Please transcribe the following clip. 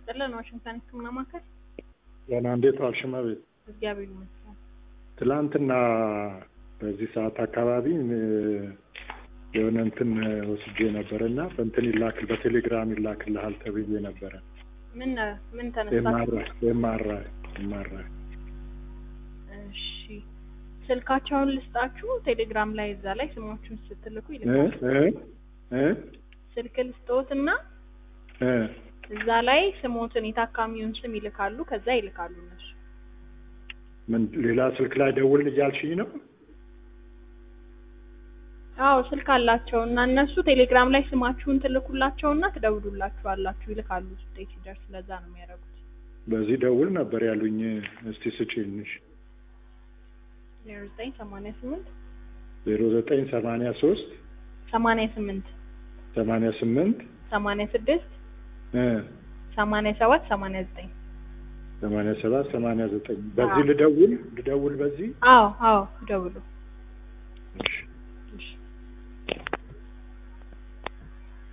ይስጥልን። ዋሽንግተን ሕክምና ማዕከል ገና እንዴት ዋልሽ እመቤት? እግዚአብሔር ይመስገን። ትላንትና በዚህ ሰዓት አካባቢ እ፣ የሆነ እንትን ወስጄ ነበር እና በእንትን ይላክል በቴሌግራም ይላክልሃል ተብዬ ነበረ። ምን ምን ተነሳችሁ? ኤምአርአይ ኤምአርአይ እሺ ስልካቸውን ልስጣችሁ። ቴሌግራም ላይ እዛ ላይ ስሞቹን ስትልኩ እ ይልካሉ። እ እ ስልክ ልስጦትና እ እዛ ላይ ስሞትን የታካሚውን ስም ይልካሉ። ከዛ ይልካሉ እነሱ። ምን ሌላ ስልክ ላይ ደውል እያልሽኝ ነው? አዎ ስልክ አላቸው እና እነሱ ቴሌግራም ላይ ስማችሁን ትልኩላቸውና ትደውሉላችኋላችሁ። ይልካሉ ውጤት ሲደርስ። ለዛ ነው የሚያደርጉት። በዚህ ደውል ነበር ያሉኝ። እስቲ ስጪንሽ ዜሮ ዘጠኝ ሰማንያ ስምንት ዜሮ ዘጠኝ ሰማንያ ሶስት ሰማንያ ስምንት ሰማንያ ስምንት ሰማንያ ስድስት እ ሰማንያ ሰባት ሰማንያ ዘጠኝ ሰማንያ ሰባት ሰማንያ ዘጠኝ በዚህ አዎ። ልደውል ልደውል በዚህ አዎ አዎ ደውሉ።